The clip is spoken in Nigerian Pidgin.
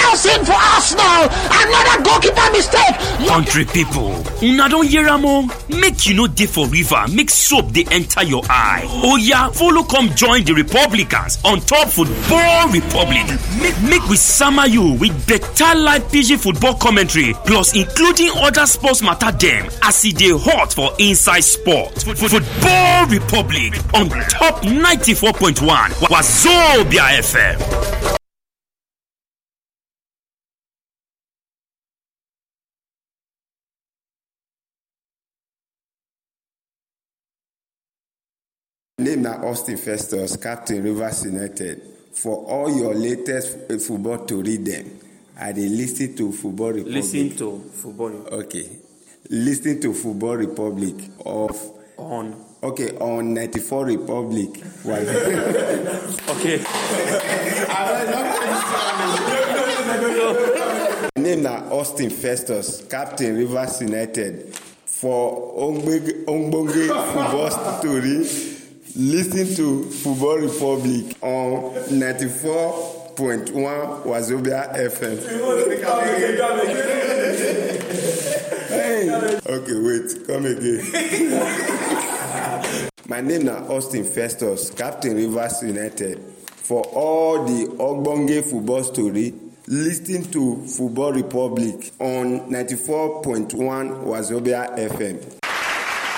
Nelson for Arsenal. Another goalkeeper mistake. Country people, una don hear am o? Make you no dey for river, make soap dey enter your eye. Oya, follow come join the Republicans on top Football Republic. Make make we sama you with better live pidgin football commentary plus including other sports matter dem as e dey hot for inside sport. Football Republic on top 94.1 Wazobia FM. name na austin festus captain rivers united for all your latest uh, football tori dem i dey lis ten to football republic Lis ten to football okay lis ten to football republic of on. okay on ninety-four republic wale. Okay. my name na austin festus captain rivers united for ogbonge ogbonge football tori lis ten to football republic on ninety-four point one wazobia fm. hey okay wait come again. my name na austin festus captain rivers united for all the ogbonge football story lis ten to football republic on ninety-four point one wazobia fm.